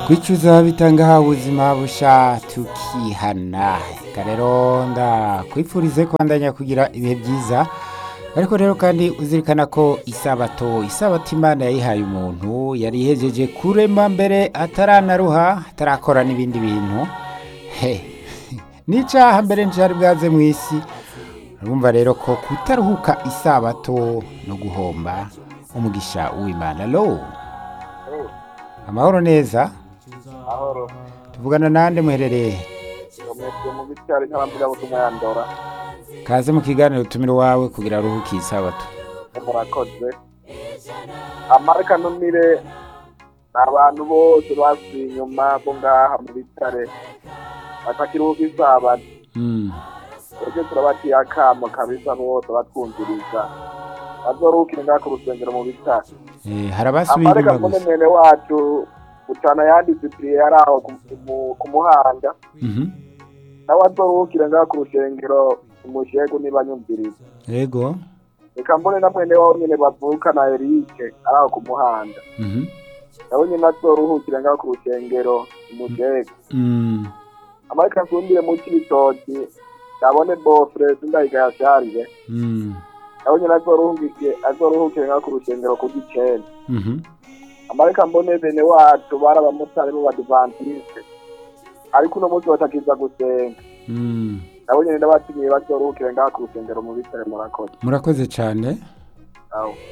kwicuza bitanga ubuzima busha tukihana reka rero ndakwifurize kubandanya kugira ibihe byiza ariko rero kandi uzirikana ko isabato isabato imana yayihaye umuntu yari ihejeje kurema mbere ataranaruha atarakora n'ibindi bintu he n'icaha mbere ncari bwaze mu isi urumva rero ko kutaruhuka isabato no guhomba umugisha w'imana lo amahoro neza ahoro tuvugana nande muherereye umwete mu bitari nk'abambwira butumwa ya ndora kaze mu kiganiro utumire wawe kugira aruhuke isabato murakoze amareka numire ni abantu bose basubiye inyuma bo ngaha mu bitare batakiruhuka isabato Mm, twebwe turabatiye akamo kabisa bose batwumviriza bazoruhukire ngaha ku rusengero mu bitare eh, hari abasubiye amareka inyuma mbone gusa mwene wacu bucana yandisipiriye yari aho ku- ku- ku muhanda Mhm, nawe azoruhukire ngaha ku rusengero umushegu niba nyumviriza yego reka mbone na mwene wawe nyene bavuka na erike ari aho ku muhanda Mhm, nawe nyene azoruhukire ngaho ku rusengero umushegu mm, amareka nsundire mu cy'ibitoki ndabone bofre sindayiga yasharire mm, nawe nyene azoruhukire azoruhukire ngaho ku rusengero ku gicenda mhm, amareka mbone bene wacu bari abamotari b'abadivantiste ariko uno munsi batakiza gusenga mm. nabo nyene ndabatinyiye bazoruhukire ngaho ku rusengero mu bitare murakoze murakoze cyane aho